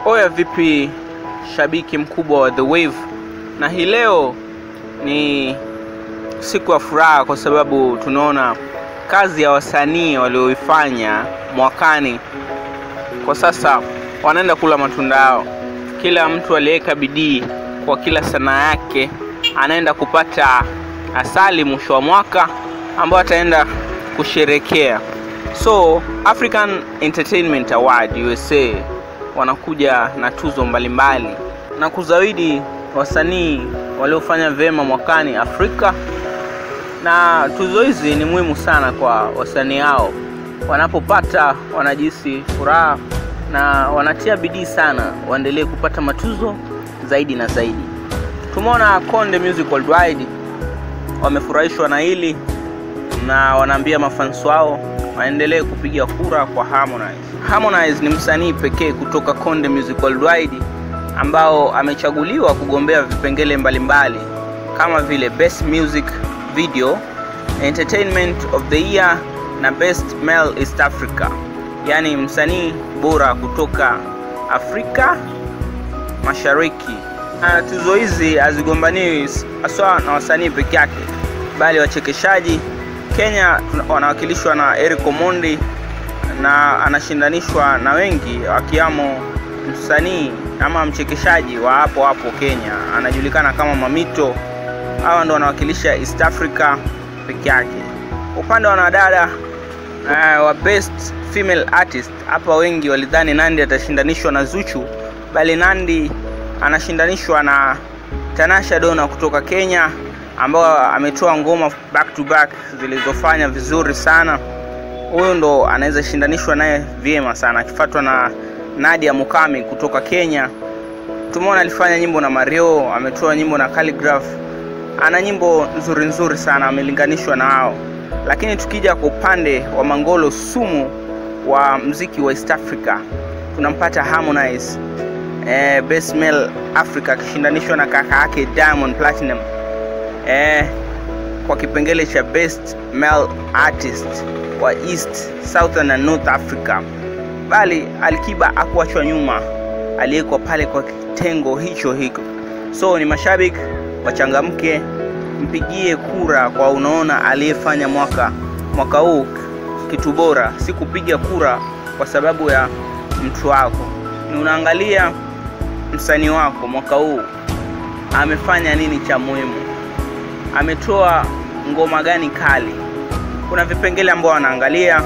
Oya vipi shabiki mkubwa wa The Wave, na hii leo ni siku ya furaha kwa sababu tunaona kazi ya wasanii walioifanya mwakani kwa sasa wanaenda kula matunda yao. Kila mtu aliyeweka bidii kwa kila sanaa yake anaenda kupata asali mwisho wa mwaka ambao ataenda kusherekea. So African Entertainment Award USA wanakuja na tuzo mbalimbali na kuzawidi wasanii waliofanya vyema mwakani Afrika, na tuzo hizi ni muhimu sana kwa wasanii hao. Wanapopata wanajihisi furaha na wanatia bidii sana waendelee kupata matuzo zaidi na zaidi. Tumeona Konde Music Worldwide wamefurahishwa na hili na wanaambia mafans wao waendelee kupiga kura kwa Harmonize. Harmonize ni msanii pekee kutoka Konde Music Worldwide ambao amechaguliwa kugombea vipengele mbalimbali kama vile Best Music Video, Entertainment of the Year na Best Male East Africa, yaani msanii bora kutoka Afrika Mashariki. Na tuzo hizi hazigombaniwi haswa na wasanii peke yake, bali wachekeshaji. Kenya wanawakilishwa na Eric Omondi na anashindanishwa na wengi wakiwamo msanii ama mchekeshaji wa hapo hapo Kenya anajulikana kama Mamito. Hawa ndo wanawakilisha East Africa peke yake. Upande wa wanadada uh, wa best female artist, hapa wengi walidhani Nandi atashindanishwa na Zuchu, bali Nandi anashindanishwa na Tanasha Donna kutoka Kenya ambao ametoa ngoma back to back zilizofanya vizuri sana. Huyu ndo anaweza shindanishwa naye vyema sana, akifuatwa na Nadia Mukami kutoka Kenya. Tumeona alifanya nyimbo na Mario, ametoa nyimbo na Calligraph, ana nyimbo nzuri nzuri sana, amelinganishwa na hao. Lakini tukija kwa upande wa Mangolo Sumu wa mziki wa East Africa, tunampata Harmonize eh, Best Male Africa akishindanishwa na kaka yake Diamond Platinum eh, kwa kipengele cha Best Male Artist wa East, Southern na North Africa, bali Alikiba akuachwa nyuma, aliyekuwa pale kwa kitengo hicho hicho. So ni mashabiki wachangamke, mpigie kura kwa unaona aliyefanya mwaka mwaka huu kitu bora, si kupiga kura kwa sababu ya mtu wako, ni unaangalia msanii wako mwaka huu amefanya nini cha muhimu, ametoa ngoma gani kali. Kuna vipengele ambao wanaangalia,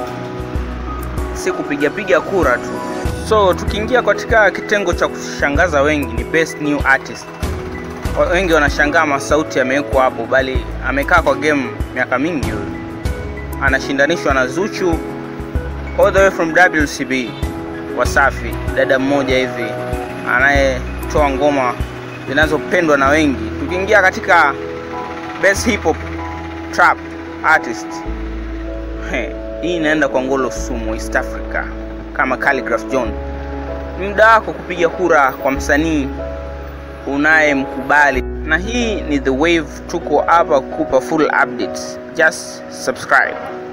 si kupiga piga kura tu. So tukiingia katika kitengo cha kushangaza wengi ni best new artist. Wengi wanashangaa masauti yamewekwa hapo, bali amekaa kwa game miaka mingi huyo. Anashindanishwa na Zuchu all the way from WCB Wasafi, dada mmoja hivi anayetoa ngoma zinazopendwa na wengi. Tukiingia katika best hip hop trap artist, He, hii inaenda kwa Ngolo Sumu East Africa kama Calligraph John. Ni muda wako kupiga kura kwa msanii unayemkubali, na hii ni The Wave. Tuko hapa kukupa full updates, just subscribe.